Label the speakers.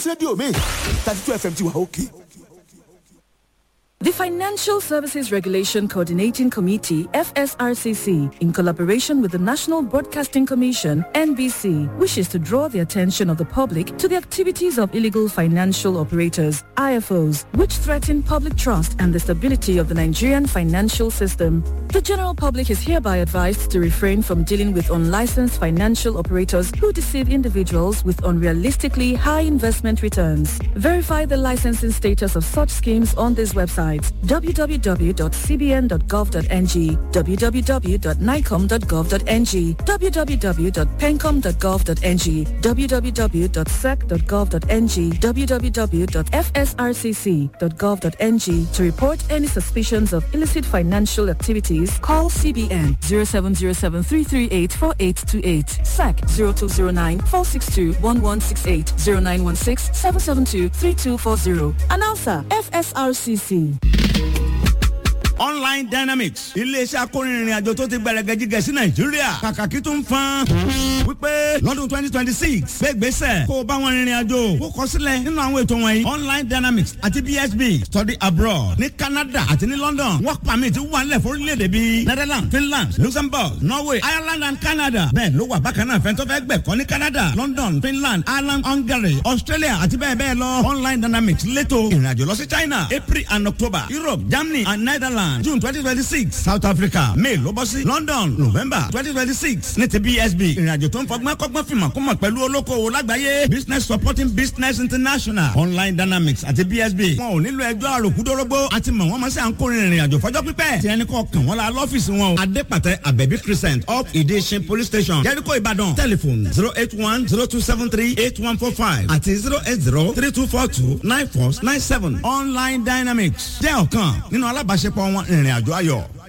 Speaker 1: rédíò mi thirty two fm ti wà òkè.
Speaker 2: The Financial Services Regulation Coordinating Committee, FSRCC, in collaboration with the National Broadcasting Commission, NBC, wishes to draw the attention of the public to the activities of illegal financial operators, IFOs, which threaten public trust and the stability of the Nigerian financial system. The general public is hereby advised to refrain from dealing with unlicensed financial operators who deceive individuals with unrealistically high investment returns. Verify the licensing status of such schemes on this website www.cbn.gov.ng, www.nicom.gov.ng, www.pencom.gov.ng, www.sec.gov.ng, www.fsrcc.gov.ng. To report any suspicions of illicit financial activities, call CBN 0707-338-4828, SAC 0209-462-1168, 0916-772-3240. Announcer, FSRCC.
Speaker 3: online dynamics iléeṣẹ́ akórinrin àjò tó ti gbẹrẹgẹ jíjẹ sí nàìjíríà kàkàkí tó ń fan wípé lọ́dún twenty twenty six gbégbèsè kó o bá wọn rìnrìn àjò kó kọ sílẹ̀ nínú àwọn ètò wọ̀nyí online dynamics àti bsb study abroad ní canada àti ní london work permit wà nílẹ̀ fórílẹ̀-èdè bíi netherlands finland luxembourg norway ireland and canada bẹ́ẹ̀ ló wà bákan náà fẹ́ntọ́ fẹ́ gbẹ̀kọ́ ní canada london finland ireland hungary australia àti bẹ́ẹ̀ bẹ́ẹ̀ lọ online dynamics lẹ́tọ̀ ìrìnàjò lọ sí china april and october europe germany and netherlands june twenty twenty six south africa may ló bọ́ sí london november twenty twenty six ní ti bsb ìrìnàjò tó ń fọgbọ́n kọ́gbọ́n fìmọ̀ kó mọ̀ pẹ̀lú olókoòwò lágbàáyé business supporting business international online dynamics àti bsb wọn ò nílò ẹjọ́ àròkúdórógbó àti mọ̀ wọ́n máa ṣe à ń kórè ìrìnàjò fọjọ́ pípẹ́ tí ẹni kọ́ kàn wọ́n la lọ́fíìsì wọn o adépàtẹ abẹ́bí crescent up ìdíṣin police station jẹ́ríkò ìbàdàn telephone zero eight one zero two seven three eight one four five àti zero eight zero three two four two nine four nine seven online dynamics jẹ́ ọ̀kan nínú alábàáṣepọ̀ wọn ìrìn àjò ayọ̀.